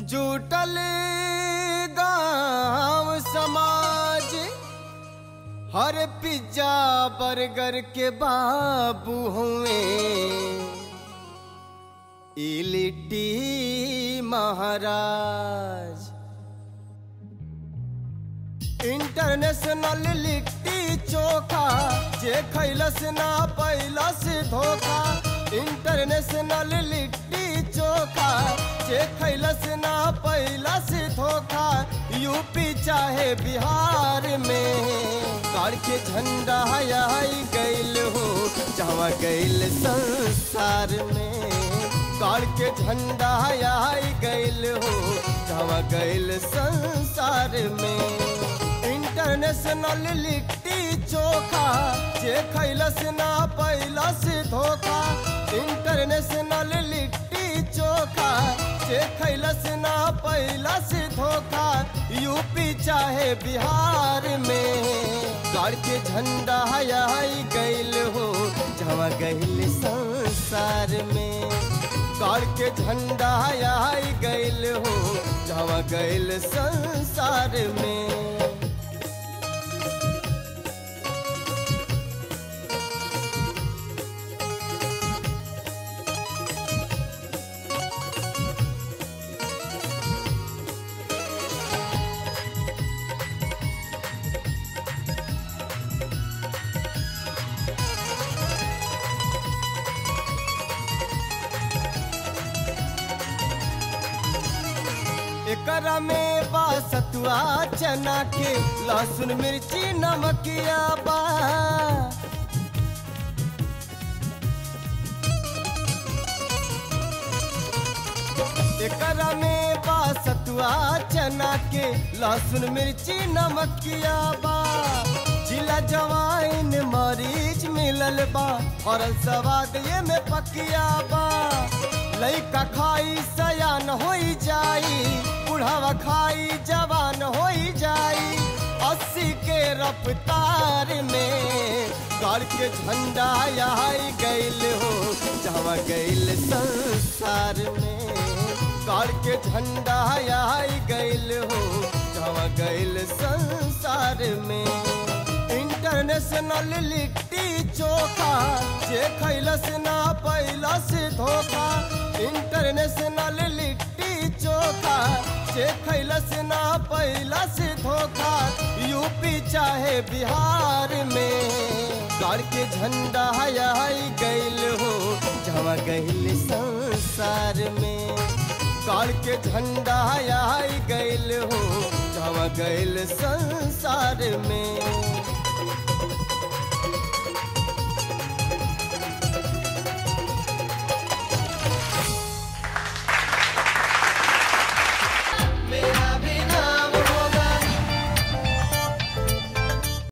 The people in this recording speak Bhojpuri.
जुटल गांव समाज हर पिज्जा बर्गर के बाबू हुए ई लिट्टी महाराज इंटरनेशनल लिट्टी चोखा जे खैलस ना पैलस धोखा इंटरनेशनल लिट्टी चोखा जे खैलस ना पैलस धोखा यूपी चाहे बिहार में कार के झंडा आई गैल हो जहाँ गैल संसार में कार के झंडा आई गैल हो जहाँ गैल संसार में इंटरनेशनल लिट्टी चोखा जे खैलस ना पैलस धोखा इंटरनेशनल लिट्टी चोखा जे खैलस ना पैलस धोखा यूपी चाहे बिहार में कार के झंडा आई गैल हो जहाँ गैल संसार में कार के झंडा आई गैल हो जहाँ गैल संसार में एकरा में बा सतुआ चना के लहसुन मिर्ची नमकिया बा एकरा में बा सतुआ चना के लहसुन मिर्ची नमकिया बा जिला जवाइन मरीच मिलल बा और सवाद ये में पकिया बा लइका खाई सयान हो जाई बुढ़ावा खाई जवान हो जाई अस्सी के रफ्तार में कार के झंडा आई गैल हो जहाँ गैल संसार में कार के झंडा आई गैल हो जहाँ गैल संसार में इंटरनेशनल लिट्टी चोखा जे खैलस ना पैलस धोखा इंटरनेशनल लिट्टी चोखा जे खैलस ना पैलस धोखा यूपी चाहे बिहार में कार के झंडा आई गैल हो जहाँ गैल संसार में कार के झंडा आई गैल हो जहाँ गैल संसार में